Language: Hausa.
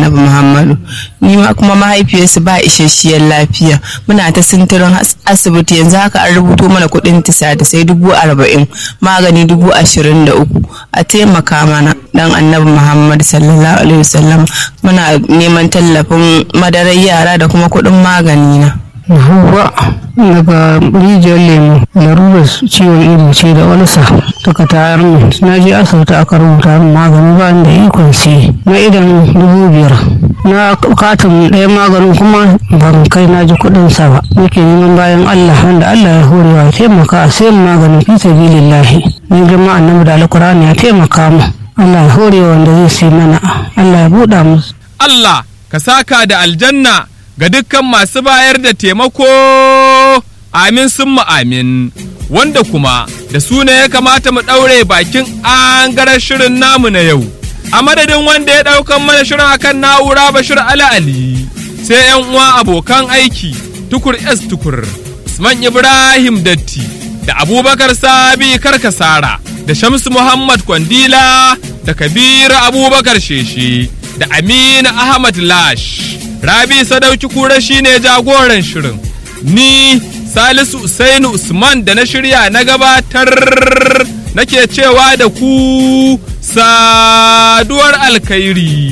annabi muhammadu ni ma kuma mahaifiyarsu ba isasshiyar lafiya muna ta sintirin asibiti yanzu haka an rubuto mana kuɗin tisa da sai dubu arba'in magani dubu ashirin da uku a taimaka mana dan annabi muhammad sallallahu alaihi wasallam muna neman tallafin madarar yara da kuma kuɗin magani na Huwa daga rijiyar lemu larurar ciwon ido ce da walsa suka tayar min na je asibiti aka rubuta min magani ba da ikon sai na idan dubu biyar na katin ɗaya maganin kuma ban kai na ji kuɗin sa ba nake neman bayan Allah wanda Allah ya horewa taimaka a sayan maganin fi sabilillahi ni girma annabi da alkur'ani ya taimaka mu Allah ya horewa wanda zai sai mana Allah ya buɗa musu Allah ka saka da aljanna ga dukkan masu bayar da taimako amin sun amin wanda kuma da su ne ya kamata mu ɗaure bakin angarar shirin namu na yau a madadin wanda ya ɗaukan mana shirin akan na'ura bashir ala ali sai yan uwa abokan aiki tukur s tukur usman ibrahim datti da abubakar sabi karkasara da shamsu muhammad kwandila da kabiru abubakar sheshe da amina ahmad lash Rabi Sadauki Kura shine jagoran shirin. Ni Salisu Usainu Usman da na shirya na gabatar nake cewa da ku saduwar alkhairi.